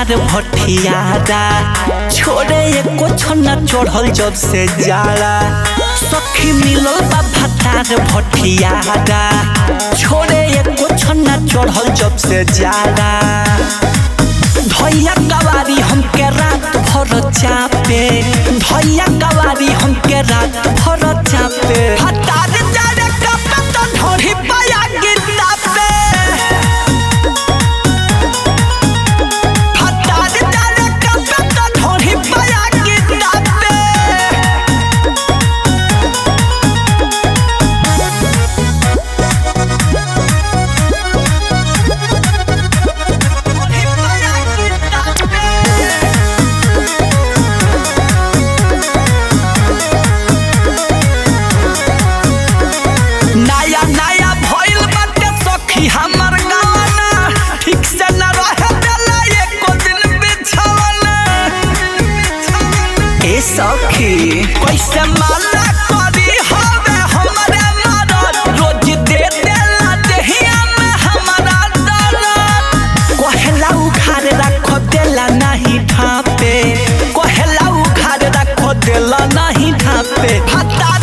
भतार भटियारा छोड़े एको छन्ना चढ़ल जब से जाला सखी मिलल बा भतार भटियारा छोड़े एको छन्ना चढ़ल जब से जाला भैया कवारी हमके रात भर चापे भैया कवारी हमके रात भर चापे भतार जाने कपे तो ढोढ़ी पाया गिरता पे भतार जाने कपे तो ढोढ़ी पाया गिरता पे नया नया भइल बाटे सखी हमर गाना ठीक से न रहे देला एको दिन बिछावना ए सखी कैसे माला करी हवे हमरे मदद रोज दे देला देहिया में हमरा दर्द कहेला उखाड़ रख देला नहीं ढापे कहेला उखाड़ रख देला नहीं ढापे हता